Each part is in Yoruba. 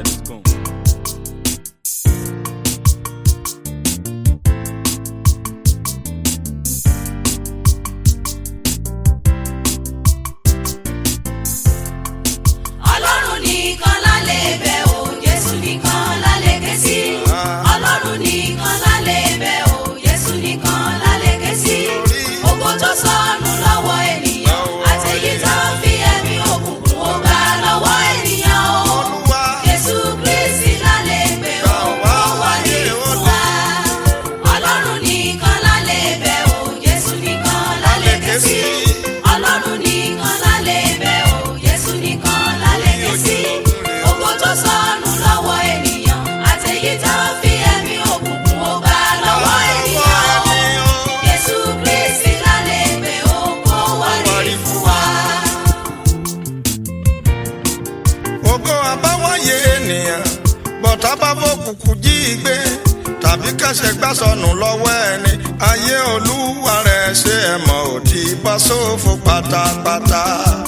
and it's gone. ọlọ́run nìkan lálẹ́ bẹ̀ o jésù nìkan lálẹ́ ké sí. ọlọ́run nìkan lálẹ́ bẹ̀ o jésù nìkan lálẹ́ ké sí. ògo tó sọnù lọ́wọ́ ènìyàn àtẹ̀yí tó fi ẹ̀mí òkùnkùn ó gbà lọ́wọ́ ènìyàn o. jésù kristi lálẹ́ bẹ̀ o ó wọlé fún wa. ọlọ́run nìkan lálẹ́ bẹ̀ o jésù nìkan lálẹ́ ké sí. ọlọ́run nìkan lálẹ́ bẹ̀ o jésù nìkan lálẹ́ ké sí. ògo tó sọnù lọ́wọ́ ènìyàn àtẹ̀yí tó fi ẹ̀mí òkùnkùn ó gbà lọ́wọ́ ènìyàn o. jésù kristi lálẹ́ bẹ̀ o kó wọlé fún wa. ògo àbáwáyé ènìyàn bọ̀tá bá fòkùnkùn jí gbé tàbí kẹsẹ̀ gbá sọnù lọ́wọ́ ẹni ayé olúwa rẹ̀ ṣe ẹ̀mọ́ òdì bá sófo pátápátá.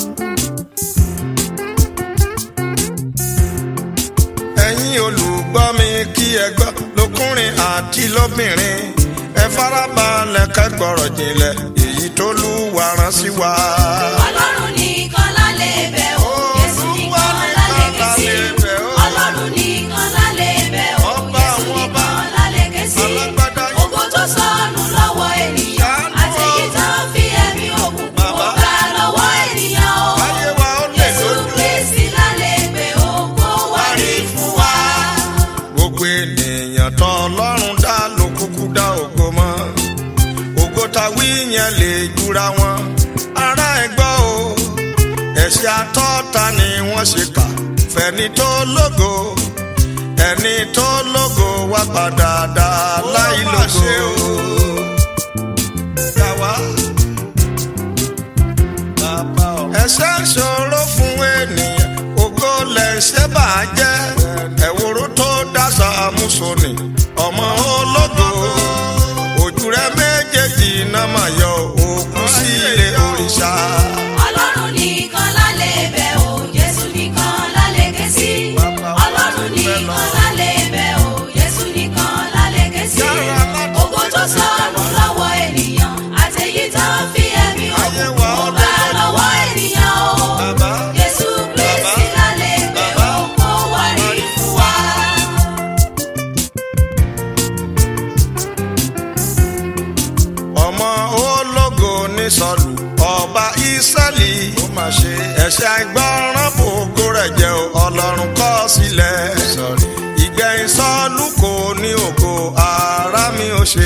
ẹ̀yin olùgbọ́ mi kí ẹ gbọ́ lókùnrin àti lóbìnrin ẹ farabalẹ̀ kẹ́gbọ́rọ̀ jinlẹ̀ èyí tó lúwa rán sí wa. ọlọ́run nìkan lálẹ́ bẹ̀ o jésù nìkan lálẹ́ ké sí. ọlọ́run nìkan lálẹ́ bẹ̀ o Ọba jésù àwọn ọba, nìkan lálẹ́ ké sí. alágbádá yìí. ògo tó sọnù lọ́wọ́ ènìyàn Ṣàánú àtẹ̀yí tó fi ẹ̀mí òkùnkùn ó Bàbá. gbà lọ́wọ́ ènìyàn o. ayé wa ó lè jésù lójú. kristi lálẹ́ bẹ̀ o kó wá rí fún wa. gbogbo ènìyàn tó ọlọ́run dá ló kúkú dá ògo mọ́ ògo ta wí yẹn lè jura wọn ará ẹ gbọ́ o ẹ̀ṣẹ̀ àtọ́ta ni wọ́n ṣe kà fẹ́ni tó lógo ẹni tó lógo wá padà dá láì lógo. ẹ̀ṣẹ̀ ṣòro fún ènìyàn ògo lẹ̀ṣẹ̀ bàjẹ́ ẹ̀wòrò tó dáṣà àmúṣonì ọmọ ológo ojú rẹ méjèèjì náà máa yọ òkú sí ilé òrìṣà. ọlọ́run nìkan lálẹ́ bẹ̀ o jésù nìkan lálẹ́ ké sí. ọlọ́run nìkan lálẹ́ bẹ̀ o jésù nìkan lálẹ́ ké sí. ògo tó sọnù lọ́wọ́ ènìyàn àtẹ̀yí tó fi ẹ̀mí òkùnkùn ó gbà lọ́wọ́ ènìyàn o. Bàbá. jésù kristi lálẹ́ bẹ̀ o kó wá rí fún wa. ọmọ ológo ní sọlù ọba ìsẹ́lì ó máa ṣe ẹ̀ṣẹ̀ àìgbọràn bògo rẹ̀ jẹ́ o, ọlọ́run kọ̀ sílẹ̀ ìgbẹ̀yìn sọlù kò ní ògo ara mi ò ṣe.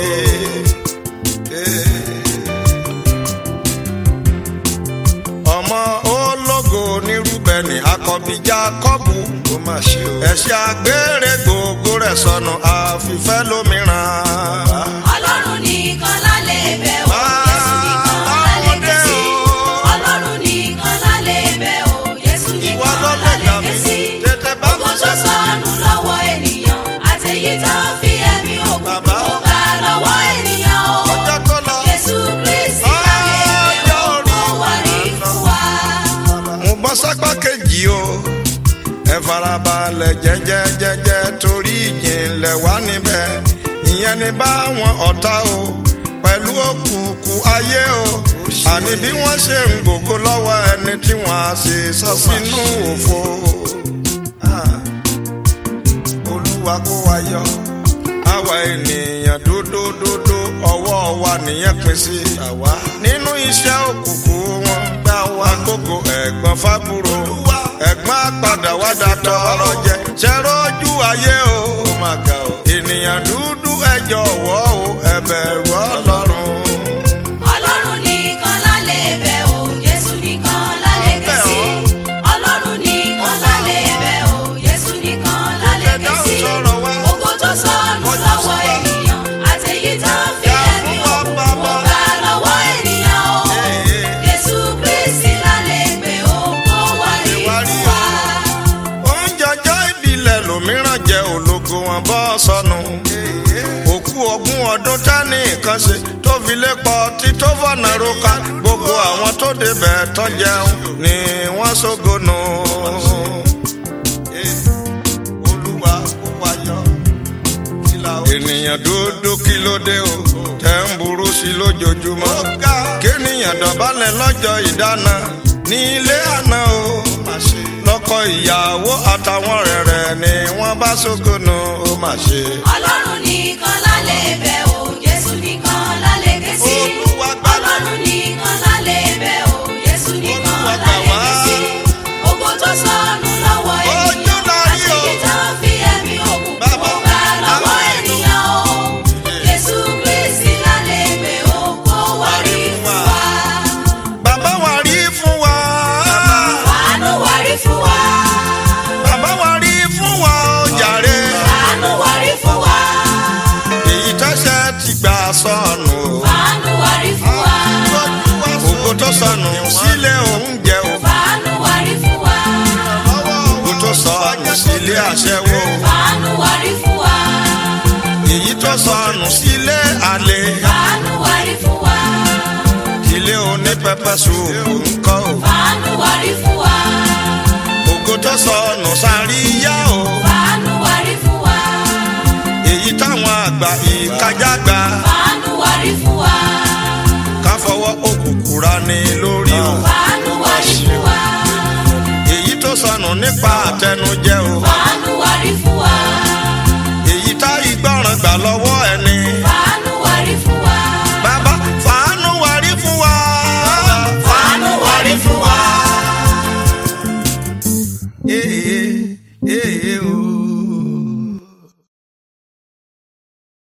ọmọ ológo ní rúbẹ̀nì àkọ́bí jákọ́bù ó máa ṣe o ẹ̀ṣẹ̀ àgbèrè gbogbo rẹ̀ sọnù àfìfẹ́ lómìíràn. ọlọ́run nìkan lálẹ́ bẹ̀ o jésù nìkan lálẹ́ ké sí. ọlọ́run nìkan lálẹ́ bẹ̀ o jésù nìkan lálẹ́ ké sí. ògo tó sọnù lọ́wọ́ ènìyàn àtẹ̀yí tó fi ẹ̀mí òkùnkùn ó gbà lọ́wọ́ ènìyàn o. ọjọ́ tó lọ. jésù kristi lálẹ́ bẹ̀ o kó wá rí fún wa. mo bọ́ sápá kejì o ẹ farabalẹ̀ jẹ́jẹ́jẹ́jẹ́ torí ìjìnlẹ̀ wà níbẹ̀ ìyẹn ni báwọn ọ̀tá o pẹ̀lú òkùnkùn ayé o àní bí wọ́n ṣe ń gbògo lọ́wọ́ ẹni tí wọ́n á ṣe sọ sínú òfo. Ah, olúwa kó wa yọ àwa ènìyàn dódódódó ọwọ́ wa nìyẹn pín sí nínú iṣẹ́ òkùnkùn wọn gbá wa gbogbo ẹ̀gbọ́n fábúrò ẹ̀gbọ́n àpàdà wá dàtọ̀ ọ̀rọ̀ jẹ ṣẹ́rọ́jú ayé o ènìyàn dúdú ẹ jọ̀wọ́ o ẹ bẹ̀rù ọlọ́run. ọlọ́run nìkan lálẹ́ bẹ̀ o jésù nìkan lálẹ́ ké sí. ọlọ́run nìkan lálẹ́ bẹ̀ o jésù nìkan lálẹ́ ké sí. ògo tó sọnù lọ́wọ́ ènìyàn àtẹ̀yí tó fi ẹ̀mí òkùnkùn ó gbà lọ́wọ́ ènìyàn o. jésù kristi lálẹ́ bẹ̀ o kó wá rí fún wa. oúnjẹ ọjọ́ ìbílẹ̀ lòmíràn jẹ́ ológo wọn bọ́ sọnù. òkú ogún ọdún tání kan ṣe tó fi lé pọ̀ tí tó fọ̀nà roka gbogbo àwọn tó débẹ̀ tán jẹun ni wọ́n ṣógo nù. ènìyàn dúdú kí ló dé o tẹ̀ ń burú sí lójoojúmọ́ kéènìyàn dọ̀bálẹ̀ lọ́jọ́ ìdáná ní ilé àná o lọ́kọ ìyàwó àtàwọn rẹ̀rẹ̀ ni wọ́n bá ṣókòónù ó mà ṣe. ọlọ́run nìkan lálẹ́ bẹ̀ o jésù nìkan lálẹ́ ké sí. Olúwa gbà wá. ọlọ́run nìkan lálẹ́ bẹ̀ o jésù nìkan Olúwa gbà lálẹ́ wá. ké sí. ògo tó sọnù lọ́wọ́ Ojú ènìyàn la rí o. àṣírí tó fi ẹ̀mí òkùnkùn Bàbá. gbà lọ́wọ́ Àwọn ènìyàn o. jésù kristi lálẹ́ bẹ̀ o kó wá rí fún wa. bàbá wa rí fún wa. àánú wá rí fún wa. bàbá wa rí fún wa ó jàre. àánú wá rí fún wa. èyí tẹ́sẹ̀ ti gbà sọnù o. àánú wá rí fún wa. ògo tó sọnù sílé oúnjẹ o. àánú wá rí fún wa. ògo tó sọnù sílé àṣẹwó o. àánú wá rí fún wa. èyí tó sọnù sílé àlè. àánú wá rí fún wa. ilé onípẹpẹ sùúrù ńkọ́ o. àánú wá rí fún wa. ògo tó sọnù sáríyá o. àánú wá rí fún wa. èyí táwọn àgbà ìkájá gbà. àánú wá rí fún wa. ká fọwọ́ òkùnkùn ra ní lórí o. àánú wá rí fún wa. èyí tó sọnù nípa àtẹnu